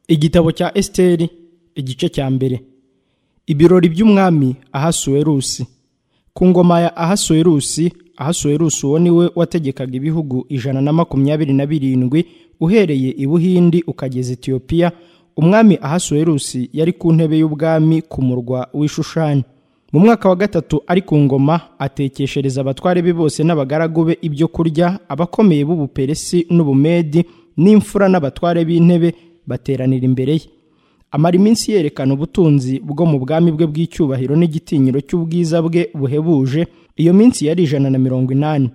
igitabo cya esiteri igice cya mbere ibirori by'umwami ahasuwerusi ku ngoma ya ahasuwerusi ahasuwerusi uwo ni we wategekaga ibihugu ijana na makumyabiri na birindwi uhereye i buhindi ukageza etiyopiya umwami ahasuwerusi yari ku ntebe y'ubwami ku murwa w'ishushani mu mwaka wa gatatu ari ku ngoma atekeshereza abatware be bose n'abagaragu be ibyo kurya abakomeye b'ubuperesi n'ubumedi n'imfura n'abatware b'intebe bateranira imbere ye amara iminsi yerekana ubutunzi bwo mu bwami bwe bw'icyubahiro n'igitinyiro cy'ubwiza bwe buhebuje iyo minsi yari ijana na mirongo inani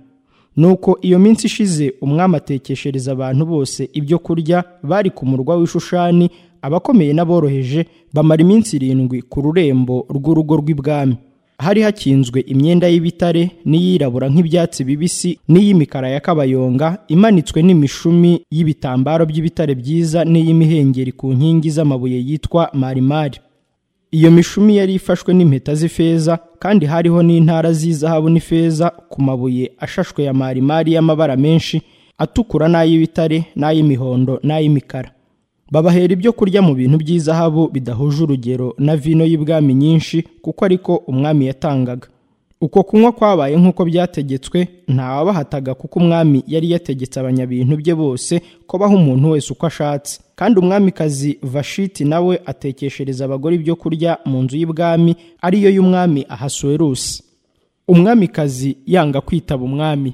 nuko iyo minsi ishize umwami atekeshereza abantu bose ibyo kurya bari ku murwa w'ishushani abakomeye n'aboroheje bamara iminsi irindwi ku rurembo rw'urugo rw'ibwami hari hakinzwe imyenda y'ibitare n'iyirabura nk'ibyatsi bibisi n'iy'imikara ya kabayonga imanitswe n'imishumi y'ibitambaro by'ibitare byiza n'iy'imihengeri ku nkingi z'amabuye yitwa marimari iyo mishumi yari ifashwe n'impeta z'ifeza kandi hariho n'intara z'izahabu n'ifeza ku mabuye ashashwe ya marimari y'amabara menshi atukura n'ay'ibitare n'ay'imihondo n'ay'imikara babahera ibyo kurya mu bintu by'izahabu bidahuje urugero na vino y'ibwami nyinshi kuko ariko umwami yatangaga uko kunywa kwabaye nk'uko byategetswe ntawabahataga kuko umwami yari yategetse abanyabintu bye bose ko baha umuntu wese uko ashatse kandi umwamikazi vashiti nawe atekeshereza abagore ibyo kurya mu nzu y'ibwami ariyo y'umwami ahasuwerusi umwamikazi yanga kwitaba umwami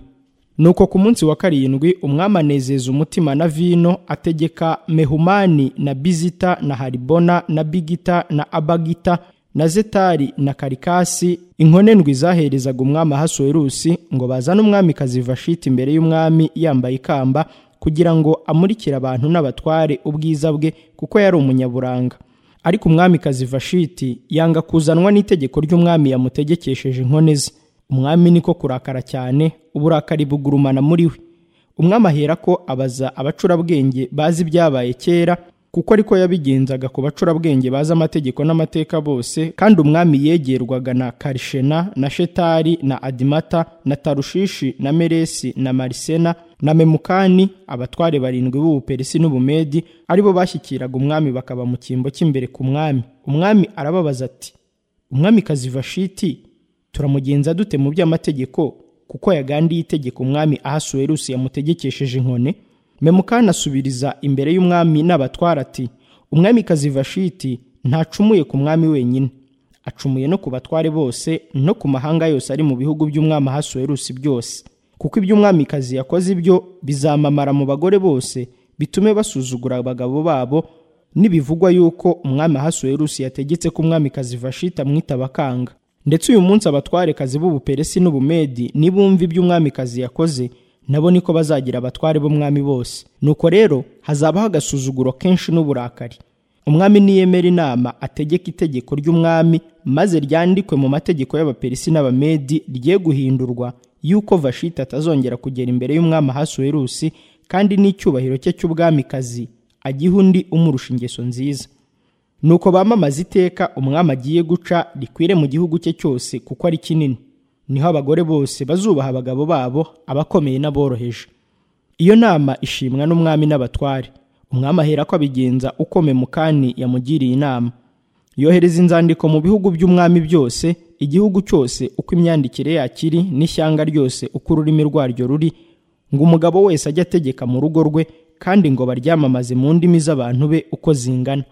nuko ku munsi wa karindwi umwami anezeza umutima na vino ategeka mehumani na bizita na haribona na bigita na abagita na zetari na karikasi inkonendwi zaherezaga umwami ahasuwerusi ngo bazane umwamikazi vashiti imbere y'umwami yambaye ikamba kugira ngo amurikire abantu n'abatware ubwiza bwe kuko yari umunyaburanga ariko umwamikazi vashiti yanga kuzanwa n'itegeko ry'umwami yamutegekesheje inkone ze umwami niko kurakara cyane uburakari bugurumana muri we umwami ahera ko abaza abacurabwenge bazi ibyabaye kera kuko ariko yabigenzaga ku bacurabwenge bazi amategeko n'amateka bose kandi umwami yegerwaga na karishena na shetari na adimata na tarushishi na meresi na marisena na memukani abatware barindwi b'ubuperisi n'ubumedi aribo bashyikiraga umwami bakaba mu cyimbo cy'imbere ku mwami umwami arababaza ati umwamikazi vashiti turamugenza dute mu by'amategeko kuko yagandiye itegeko umwami ahasuwerusi yamutegekesheje inkone memukani asubiriza imbere y'umwami n'abatwara ati umwamikazi vashiti ntacumuye ku mwami wenyine acumuye no ku batware bose no ku mahanga yose ari mu bihugu by'umwami ahasuwerusi byose kuko ibyo umwamikazi yakoze ibyo bizamamara mu bagore bose bitume basuzugura abagabo babo nibivugwa yuko umwami ahasuwerusi yategetse ko umwamikazi vashiti amwita abakanga ndetse uyu munsi abatwarekazi b'ubuperesi n'ubumedi nibumva ibyo umwamikazi yakoze nabo niko bazagira abatware b'umwami bose nuko rero hazabaho agasuzuguro kenshi n'uburakari umwami niyemera inama ategeka itegeko ry'umwami maze ryandikwe mu mategeko y'abaperesi n'abamedi rigiye guhindurwa yuko vashiti atazongera kugera imbere y'umwami ahasuwerusi kandi n'icyubahiro cye cy'ubwamikazi agiha undi umurusha ingeso nziza nuko bamamaza iteka umwami agiye guca rikwire mu gihugu cye cyose kuko ari kinini niho abagore bose bazubaha abagabo babo abakomeye n'aboroheje iyo nama ishimwa n'umwami n'abatware umwami ahera ko abigenza uko memukani yamugiriye inama yohereza inzandiko mu bihugu by'umwami byose igihugu cyose uko imyandikire yakiri n'ishyanga ryose uko ururimi rwaryo ruri ngo umugabo wese ajye ategeka mu rugo rwe kandi ngo baryamamaze mu ndimi z'abantu be uko zingana